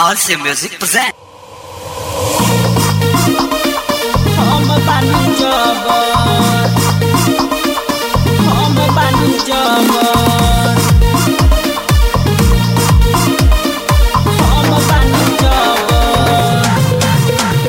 RC Music present. हम बानी जबर हम बानी जबर हम बानी जबर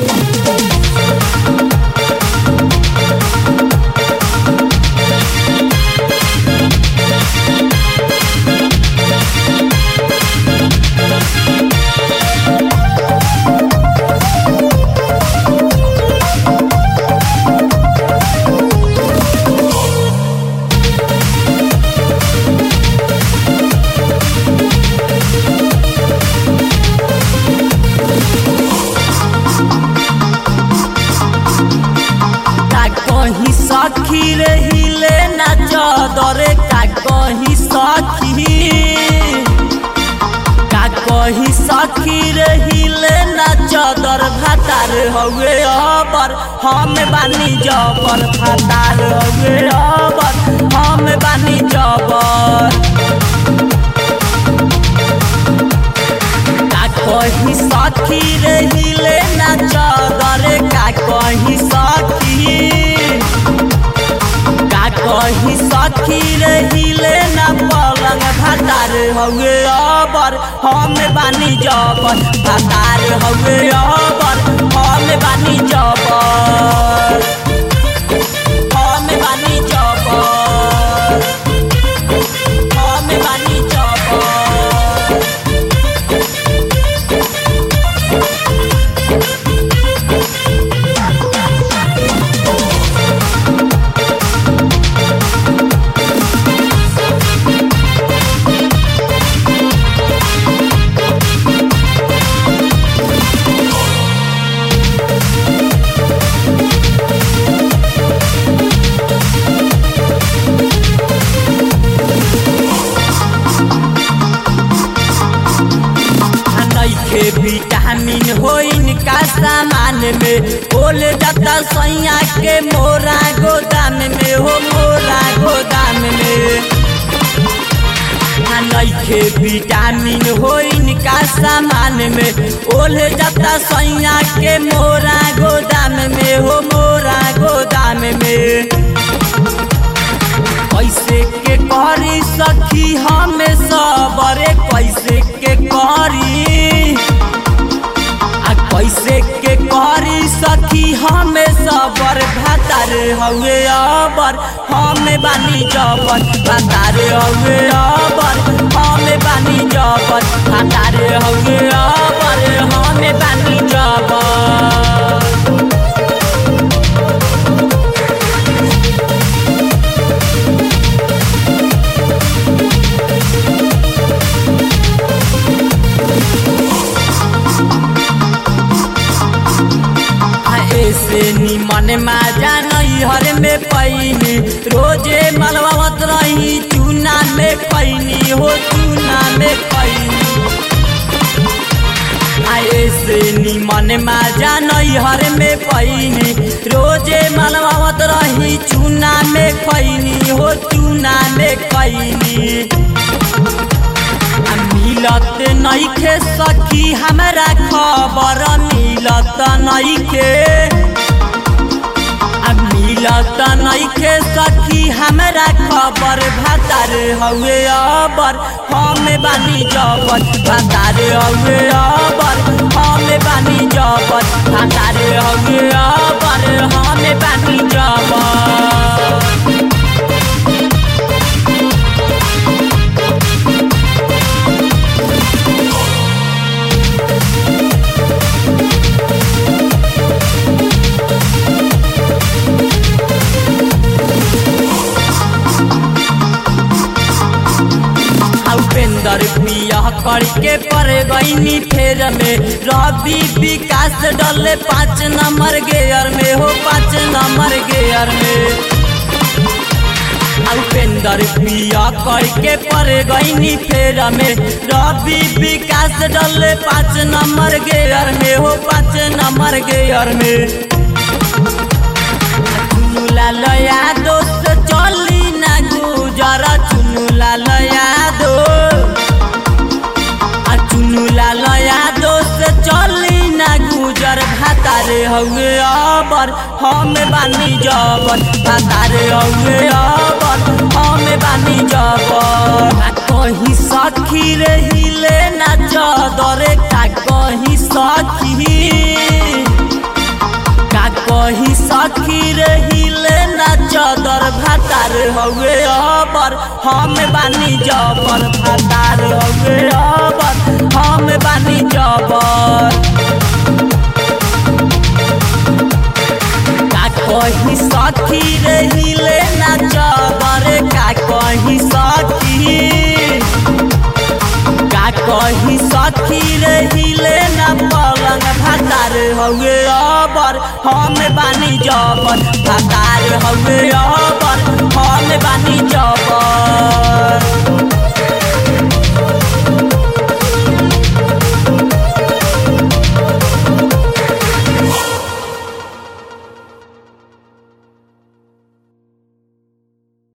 का कहीं सखी रहिले ना चदरे का कहीं सखी का कहीं सखी रहिले ना चदर भातार हवे अबर हम बानी जबर भातार हवे अबर हम बानी जबर का कहीं सखी रहिले ना चदरे का कहीं सखी का कहीं सखी रहिले ना पलंग भातार हवे अबर हम बानी जबर भातार हवे अबर हम बानी जबर हम बानी जबर हम बानी जबर नइखे विटामिन होइन का सामान में ओल जाता सैया के मोरा गोदाम में हो मोरा गोदाम में आ नइखे विटामिन होइन का सामान में ओल जाता सैया के मोरा गोदाम में हो मोरा गोदाम में कैसे के करी सखी हमें सबरे कैसे के करी आ कैसे के करी सखी हमें सबर भातार हवे अबर हमें बानी जबर भातार हवे अबर हमें बानी जबर भातार हवे अबर हमें बानी जबर आ ऐसे निमन माजा नैहर में पैनी रोजे मलबावत रही चूना में पैनी हो चूना में पैनी आ ऐसे निमन माजा नैहर में पैनी रोजे मलबावत रही चूना में पैनी हो चूना में पैनी आ मिलत नइखे सखी हमरा खबर मिलत नइखे आ मिलत नइखे सखी हमरा खबर भातार हवे अबर हम बानी जबर भातार हवे अबर हम बानी जबर भातार हवे अबर हम बानी जबर उपेंद्र पिया करके पर गईनी फेर में रवि विकास डले पाँच नंबर गेयर में हो पाँच नंबर गेयर में उपेंद्र पिया करके पर गईनी फेर में रवि विकास डले पाँच नंबर गेयर में हो पाँच नंबर गेयर में चुनुला लया दोस्त चली ना गुजर चुनुला लया दो आ चुनुला लया दोस्त हउए अबर हम बानी जबर भातार हउए अबर हम बानी जबर का कहीं सखी रहिले ना चदरे का कहीं सखी का कही सखी रहिले ना चदर भातार हउए अबर हम बानी जबर भातार हउए अबर हम बानी जबर का कही सखी रहिले ना चदर का कही सखी का कही सखी रहिले ना पलंग भातार हउए अबर हम बानी जबर भातार हउए अबर हम बानी जबर